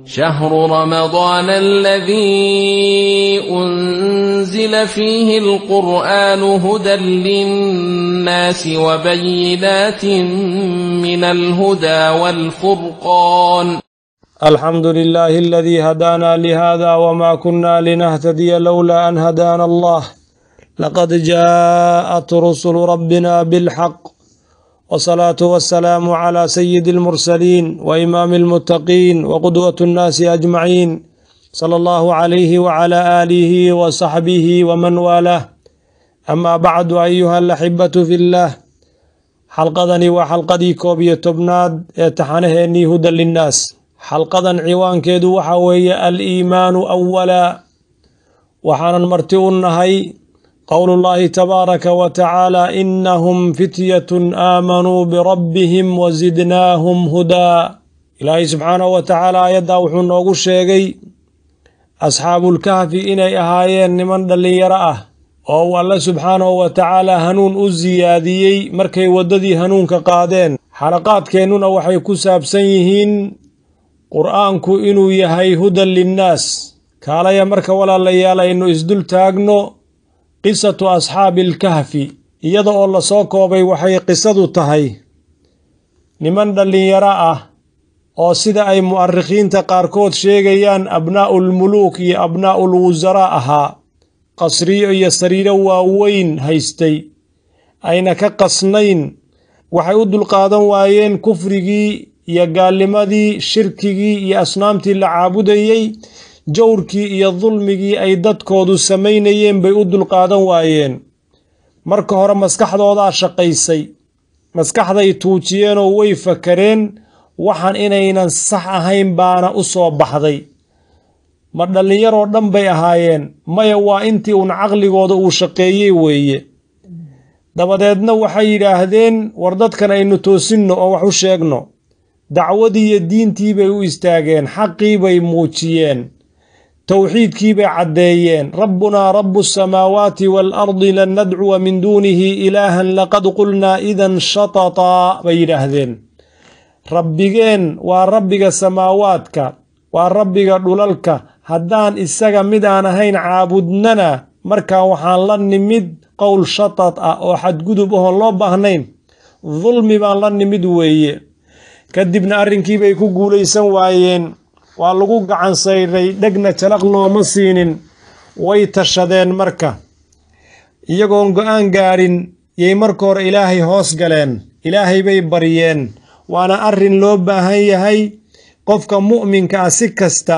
شهر رمضان الذي أنزل فيه القرآن هدى للناس وبينات من الهدى والفرقان الحمد لله الذي هدانا لهذا وما كنا لنهتدي لولا أن هدانا الله لقد جاءت رسل ربنا بالحق والصلاة والسلام على سيد المرسلين وإمام المتقين وقدوة الناس أجمعين صلى الله عليه وعلى آله وصحبه ومن والاه أما بعد أيها الأحبة في الله xalqadani waa xalqadii koob iyo tobnaad ee taxanaheennii hudan linnaas xalqadan ciwaankeedu waxa weeye al-iimaanu awalaa waxaanan marti u nahay qowlullaahi tabaaraka wa tacaala innahum fityatun aamanuu birabbihim wasidnaahum hudaa ilaahay subxaanahu wa tacaala aayaddaa wuxuu noogu sheegay asxaabulkahfi inay ahaayeen niman dhallinyaro ah oo uu alle subxaanahu wa tacaala hanuun u siyaadiyey markay waddadii hanuunka qaadeen xalaqaadkeennuna waxay ku saabsan yihiin qur-aanku inuu yahay hudan linnaas kaalaya marka walaalayaal aynu isdul taagno qisatu asxaabiilkahfi iyada oo lasoo koobay waxay qisadu tahay niman dhallinyaro ah oo sida ay mu'arikhiinta qaarkood sheegayaan abnaa'ulmuluuk iyo abnaa'ul wusaraa ahaa qasriyo iyo sariiro waaweyn haystay ayna ka qasnayn waxay u dulqaadan waayeen kufrigii iyo gaalnimadii shirkigii iyo asnaamtii la caabudayey jawrkii iyo dulmigii ay dadkoodu samaynayeen bay u dulqaadan waayeen marka hore maskaxdoodaa shaqaysay maskaxday tuujiyeenoo way fakareen waxaan inaynan sax ahayn baana u soo baxday ma dhallinyaroo dhan bay ahaayeen maya waa intii uun caqligooda uu shaqeeyey weeye dabadeedna waxay yidhaahdeen war dadkan aynu toosinno oo wax u sheegno dacwadii iyo diintii bay u istaageen xaqii bay muujiyeen towxiidkii bay caddeeyeen rabbunaa rabbu asamaawaati waalardi lan nadcuwa min duunihi ilaahan laqad qulnaa idan shatataa bay yidhaahdeen rabbigeen waa rabbiga samaawaadka waa rabbiga dhulalka haddaan isaga mid aan ahayn caabudnana markaa waxaan la nimid qowl shatad ah oo xadgudub ahoon loo baahnayn dulmi baan la nimid weeye kadibna arrinkiibay ku guulaysan waayeen waa lagu gacan sayray dhegna jalaq looma siinin way tashadeen marka iyagoon go-aan gaadhin yay marka hore ilaahay hoos galeen ilaahay bay baryeen waana arrin loo baahan yahay qofka mu'minka ah si kasta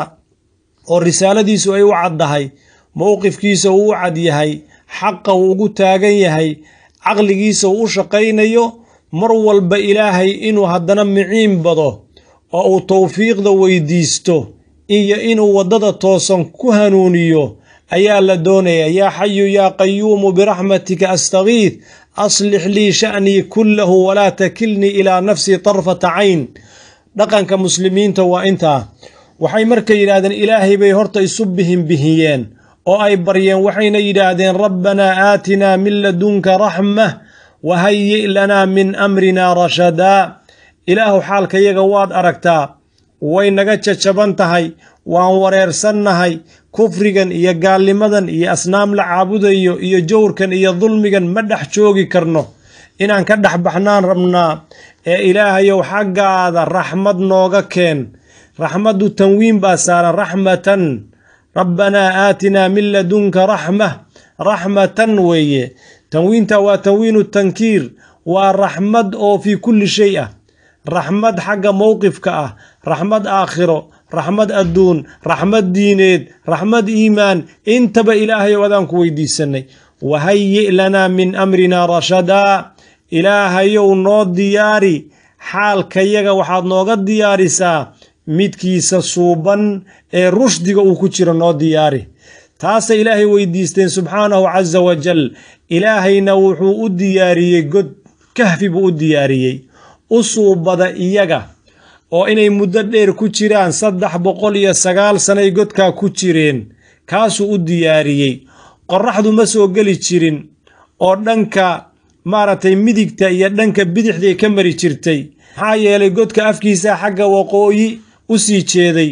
oo risaaladiisu ay u caddahay mowqifkiisa uu u cad yahay xaqa uu ugu taagan yahay caqligiisa uu u shaqaynayo mar walba ilaahay inuu haddana miciin bado oo uu towfiiqda weydiisto iyo inuu waddada toosan ku hanuuniyo ayaa la doonaya yaa xayu yaa qayuumu biraxmatika astakiid aslix lii sha'nii kullahu walaa takilnii ilaa nafsii tarfata cayn dhaqanka muslimiinta waa intaa waxay marka yidhaahdeen ilaahay bay horta isu bihinbihiyeen oo ay baryeen waxayna yidhaahdeen rabbanaa aatinaa min ladunka raxmah wahayi' lanaa min amrinaa rashadaa ilaahu xaalkayaga waad aragtaa way naga jajaban tahay waan wareersannahay kufrigan iyo gaalnimadan iyo asnaam la caabudayo iyo jawrkan iyo dulmigan ma dhex joogi karno inaan ka dhex baxnaan rabnaa ee ilaahayow xaggaada raxmad nooga keen raxmaddu tanwiin baa saaran raxmatan rabbanaa aatinaa min ladunka raxmah raxmatan weeye tanwiinta waa tanwiinu tankiir waa raxmad oo fii kulli shay ah raxmad xagga mowqifka ah raxmad aakhiro raxmad adduun raxmad diineed raxmad iimaan intaba ilaahayow adaan ku weydiisanay wahayi' lanaa min amrinaa rashadaa ilaahayow noo diyaari xaalkayaga waxaad nooga diyaarisaa midkiisa suuban ee rushdiga uu ku jiro noo diyaari taasay ilaahay weydiisteen subxaanahu casa wajal ilaahayna wuxuu u diyaariyey god kahfi buu u diyaariyey u suubada iyaga oo inay muddo dheer ku jiraan saddex boqol iyo sagaal sanay godkaa ku jireen kaasuu u diyaariyey qorraxdu ma soo geli jirin oo dhanka maaragtay midigta iyo dhanka bidixday ka mari jirtay maxaa yeelay godka afkiisa xagga waqooyi u sii jeeday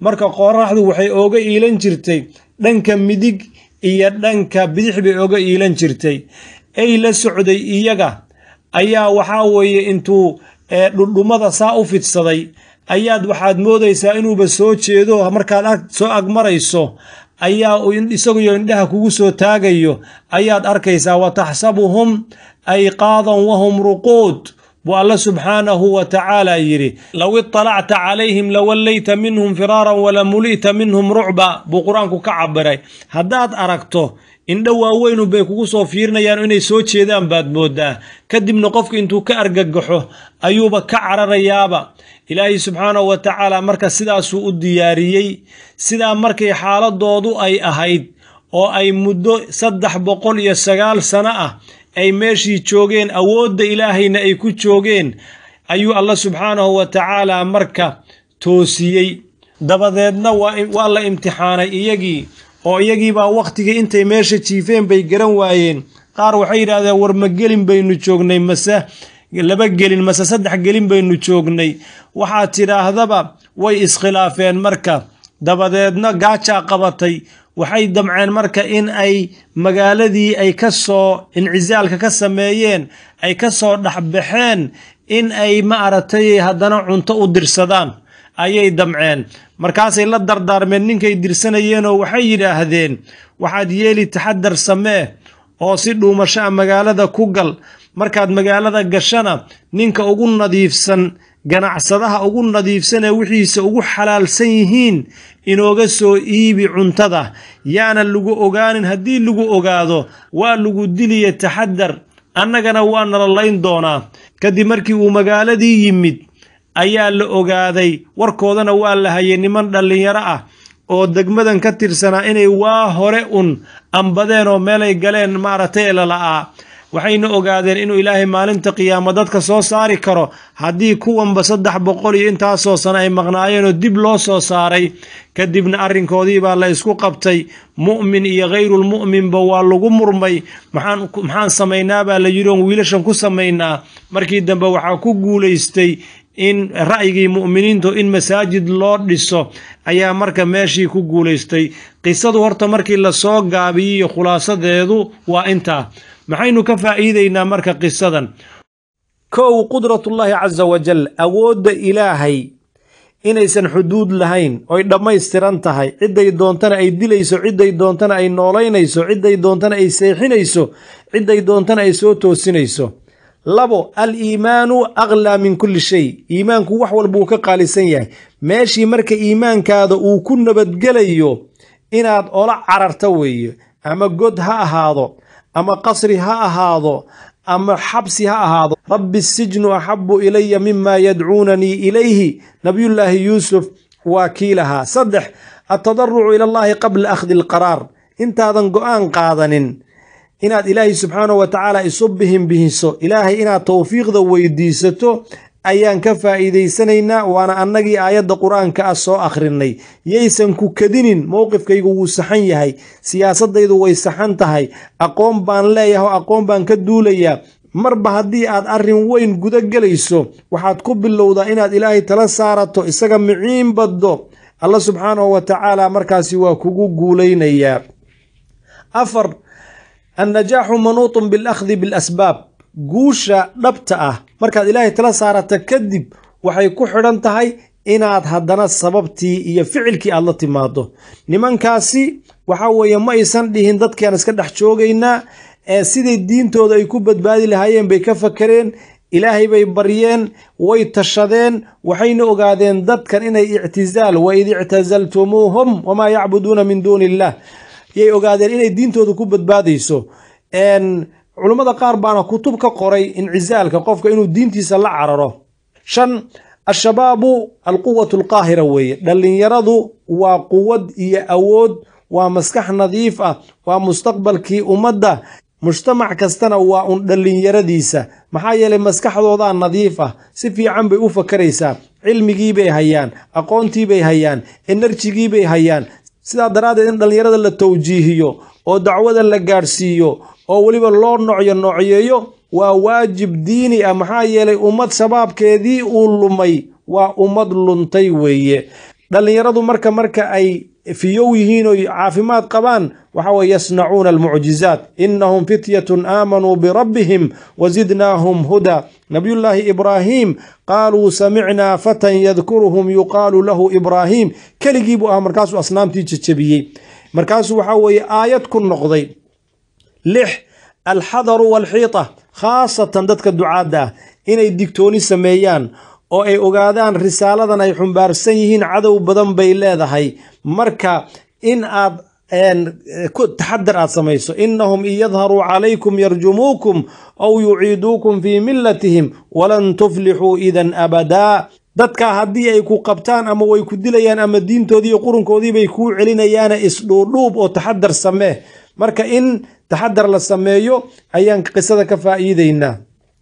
marka qoraxdu waxay ooga iilan jirtay dhanka midig iyo dhanka bidix bay ooga iilan jirtay ay la socday iyaga ayaa waxaa weeye intuu dhudhumada saa u fidsaday ayaad waxaad moodaysaa inuuba soo jeedo markaad soo agmarayso ayaa isaguyo indhaha kugu soo taagayo ayaad arkaysaa wa taxsabuhum ayqaadan wahum ruquud buu alla subxaanahu wa tacaala yidhi low iطalacta calayhim lawallayta minhum firaaran walamuli'ta minhum rucba buu qur-aanku ka cabiray haddaad aragto indho waaweynu bay kugu soo fiirinayaan inay soo jeedaan baad moodaa kadibna qofka intuu ka argagaxo ayuuba ka cararayaaba ilaahay subxaanahu wa tacaala marka sidaasuu u diyaariyey sidaa markay xaaladoodu ay ahayd oo ay muddo saddex boqol iyo sagaal sano ah ay meeshii joogeen awoodda ilaahayna ay ku joogeen ayuu alla subxaanahu wa tacaala marka toosiyey dabadeedna waa la imtixaanay iyagii oo iyagiibaa wakhtigii intay meesha jiifeen bay garan waayeen qaar waxay yidhaahdeen war ma gelin baynu joognay mase laba gelin mase saddex gelin baynu joognay waxaad tidhaahdaba way iskhilaafeen marka dabadeedna gaajaa qabatay waxay damceen marka in ay magaaladii ay ka soo incizaalka ka sameeyeen ay ka soo dhexbaxeen in ay ma aragtay haddana cunto u dirsadaan ayay damceen markaasay la dardaarmeen ninkay dirsanayeenoo waxay yidhaahdeen waxaad yeeli taxadar samee oo si dhuumasho a magaalada ku gal markaad magaalada gashana ninka ugu nadiifsan ganacsadaha ugu nadiifsan ee wixiisa ugu xalaalsan yihiin inooga soo iibi cuntada yaana lagu ogaanin haddii lagu ogaado waa lagu diliya taxadar annagana waa nala layn doonaa kadib markii uu magaaladii yimid ayaa la ogaaday warkoodana waa la hayay niman dhallinyaro ah oo degmadan ka tirsanaa inay waa hore un ambadeen oo meelay galeen maaragtay lala'aa waxayna ogaadeen inuu ilaahay maalinta qiyaamo dadka soo saari karo haddii kuwanba saddex boqol iyo intaasoo sano ay maqnaayeenoo dib loo soo saaray kadibna arrinkoodii baa la isku qabtay mu'min iyo khayrulmu'minba waa lagu murmay maxaan samaynaa baa la yidhi oon wiilashan ku samaynaa markii dambe waxaa ku guulaystay in ra'yigii mu'miniintu in masaajid loo dhiso ayaa marka meeshii ku guulaystay qisadu horta markii lasoo gaabiyiyo khulaasadeedu waa intaa maxaynu ka faa'iidaynaa marka qisadan kow qudratullaahi casa wajal awoodda ilaahay inaysan xuduud lahayn oy dhammaystiran tahay cidday doontana ay dilayso cidday doontana ay noolaynayso cidday doontana ay seexinayso cidday doontana ay soo toosinayso labo al iimaanu aklaa min kulli shay iimaanku wax walba uu ka qaalisan yahay meeshii marka iimaankaada uu ku nabadgelayo inaad ola cararta weeye ama god ha ahaado ama qasri ha ahaado ama xabsi ha ahaado rabbi sijnu axabu ilaya mima yadcuunanii ilayhi nabiyullaahi yuusuf waa kii lahaa saddex altadarucu ila allahi qabla akhdi alqaraar intaadan go'aan qaadanin inaad ilaahay subxaanahu wa tacaala isu bihin bihiso ilaahay inaad towfiiqda weydiisato ayaan ka faa'iidaysanaynaa waana annagii aayadda qur-aanka ah soo akhrinay yaysan ku kadinin mowqifkaygu wuu saxan yahay siyaasaddaydu way saxan tahay aqoon baan leeyahay oo aqoon baan ka duulayaa marba haddii aad arrin weyn guda gelayso waxaad ku bilowdaa inaad ilaahay tala saarato isaga miciin baddo alla subxaanahu wa tacaala markaasi waa kugu guulaynayaa afar annajaaxu manuutun bilakhdi bilasbaab guusha dhabta ah markaad ilaahay tala saarata kadib waxay ku xidhan tahay inaad haddana sababtii iyo ficilkii aad la timaado nimankaasi waxa weeye ma aysan dhihin dadkaan iska dhex joogaynaa ee siday diintooda ay ku badbaadi lahaayeen bay ka fakareen ilaahay bay baryeen way tashadeen waxayna ogaadeen dadkan inay ictizaal waid ictasaltumuuhum wamaa yacbuduuna min duuni illah yay ogaadeen inay diintooda ku badbaadayso culummada qaar baana kutub ka qoray incizaalka qofka inuu diintiisa la cararo shan al-shabaabu alquwatu alqaahira weeye dhallinyaradu waa quwad iyo awood waa maskax nadiif ah waa mustaqbalkii ummadda mujtamac kastana waa un dhallinyaradiisa maxaa yeelay maskaxdoodaa nadiif ah si fiican bay u fakaraysaa cilmigiibay hayaan aqoontiibay hayaan enerjigiibay hayaan sidaa daraaddeed in dhallinyarada la tawjiihiyo oo dacwada la gaadhsiiyo oo weliba loo noocyo noocyeeyo waa waajib diini ah maxaa yeelay ummad shabaabkeedii uu lumay waa ummad luntay weeye dhallinyaradu marka marka ay fiyow yihiin oo caafimaad qabaan waxa weye yasnacuuna almucjizaat inahum fityatun aamanuu birabbihim wazidnaahum huda nabiyullaahi ibraahim qaaluu samicnaa fatan yadkuruhum yuqaalu lahu ibraahim keligii buu ahaa markaasuu asnaamtii jejebiyey markaasuu waxaa weeye aayad ku noqday lix alxadaru walxiita khaasatan dadka ducaadda ah inay digtooni sameeyaan oo ay ogaadaan risaaladan ay xumbaarsan yihiin cadow badan bay leedahay marka in aad taxadar aad samayso inahum in yadharuu calaykum yarjumuukum aw yuciiduukum fii millatihim walan tuflixuu idan abadaa dadkaa haddii ay ku qabtaan ama way ku dilayaan ama diintoodii iyo qurunkoodii bay kuu celinayaana isdhuudhuub oo taxadar samee marka in taxadar la sameeyo ayaan qisada ka faa'iideynaa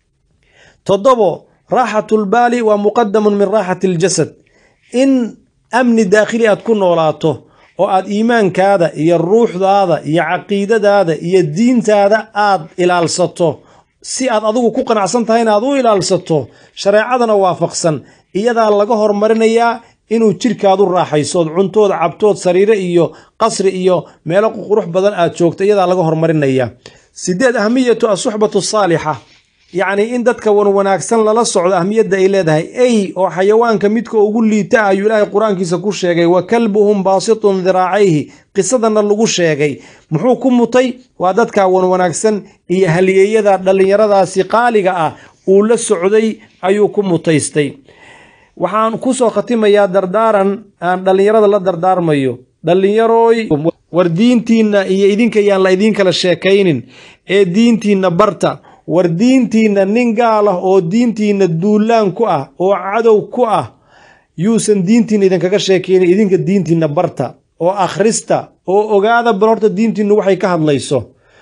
toddobo raaxatulbaali waa muqadamun min raaxati aljasad in amni daakhili aad ku noolaato oo aad iimaankaada iyo ruuxdaada iyo caqiidadaada iyo diintaada aad ilaalsato si aad adigu ku qanacsan tahay in aad u ilaalsato shareecadana waafaqsan iyadaa laga hormarinayaa inuu jidhkaadu raaxaysood cuntood cabtood sariire iyo qasri iyo meelo qurux badan aad joogto iyadaa laga hormarinaya sideed ahmiyatu asuxbatu saalixa yacni in dadka wan wanaagsan lala socdo ahmiyadda ay leedahay ey oo xayawaanka midka ugu liita ah ayuu ilaahay qur-aankiisa ku sheegay wa kalbuhum baasitun diraacayhi qisadana lagu sheegay muxuu ku mutay waa dadka wan wanaagsan iyo haliyeeyada dhallinyaradaasi qaaliga ah uu la socday ayuu ku mutaystay waxaan kusoo khatimayaa dardaaran aan dhallinyarada la dardaarmayo dhallinyarooy war diintiinna iyo idinka yaan la idiin kala sheekaynin ee diintiinna barta war diintiinna nin gaal ah oo diintiinna duulaan ku ah oo cadow ku ah yuusan diintiinna idinkaga sheekaynin idinka diintiinna barta oo akhrista oo ogaada bal horta diintiinnu waxay ka hadlayso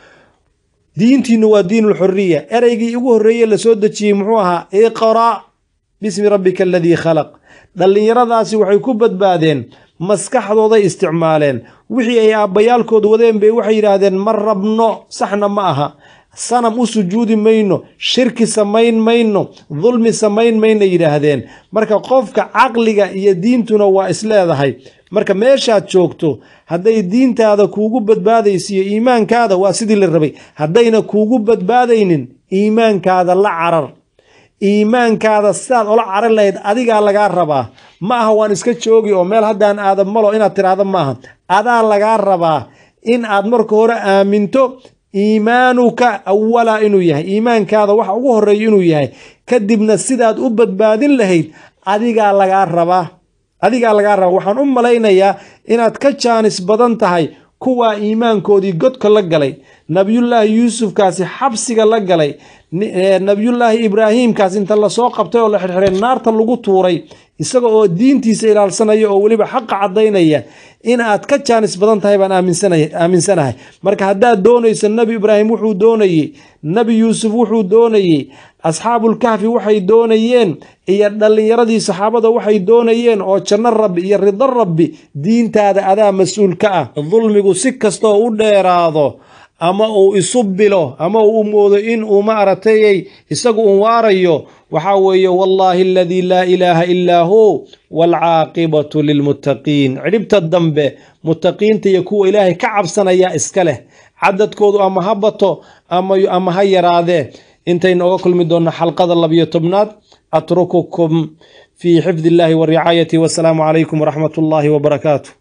diintiinnu waa diinulxuriya ereygii ugu horreeye la soo dejiyey muxuu ahaa iqra' bismi rabbika aladii khalaq dhallinyaradaasi waxay ku badbaadeen maskaxdooday isticmaaleen wixii ay aabbayaalkood wadeen bay waxay yidhaahdeen ma rabno saxna ma aha sanam u sujuudi mayno shirki samayn mayno dulmi samayn mayna yidhaahdeen marka qofka caqliga iyo diintuna waa isleedahay marka meeshaad joogto hadday diintaada kuugu badbaadayso iyo iimaankaada waa sidii la rabay haddayna kuugu badbaadaynin iimaankaada la carar iimaankaada sidaad ola carar lahayd adigaa lagaa rabaa ma aha waan iska joogi oo meel haddaan aada malo inaad tiraahdo maaha adaa lagaa rabaa in aad marka hore aaminto iimaanuka awala inuu yahay iimaankaada waxa ugu horeeya inuu yahay kadibna sidaad u badbaadin lahayd adigaa lagaa rabaa adigaa lagaa rabaa waxaan u malaynayaa inaad ka jaanis badan tahay kuwaa iimaankoodii godka la galay nabiyullaahi yuusufkaasi xabsiga la galay nabiyullaahi ibraahiimkaas inta lasoo qabtay oo la xirxiray naarta lagu tuuray isaga oo diintiisa ilaalsanaya oo weliba xaqa caddaynaya in aad ka jaanis badan tahay baan aaminsanahay marka haddaad doonayso nebi ibraahim wuxuu doonayey nebi yuusuf wuxuu doonayey asxaabulkahfi waxay doonayeen iyo dhallinyaradii saxaabada waxay doonayeen oo janno rabbi iyo rido rabbi diintaada adaa mas-uul ka ah dulmigu si kastaoo u dheeraado ama uu isu bilo ama uu moodo in uu ma aragtayay isagu un waarayo waxaa weeye wallaahi aladii laa ilaaha ilaa hu waalcaaqibatu lilmuttaqiin cidhibta dambe muttaqiinta iyo kuwa ilaahay ka cabsanaya iska leh cadadkoodu ama ha bato ama ha yaraadee intaynu oga kulmi doonno xalqada labiyo tobnaad atrukukum fii xifdi illaahi wa ricaayati wasalaamu calaykum waraxmat ullaahi wabarakaatu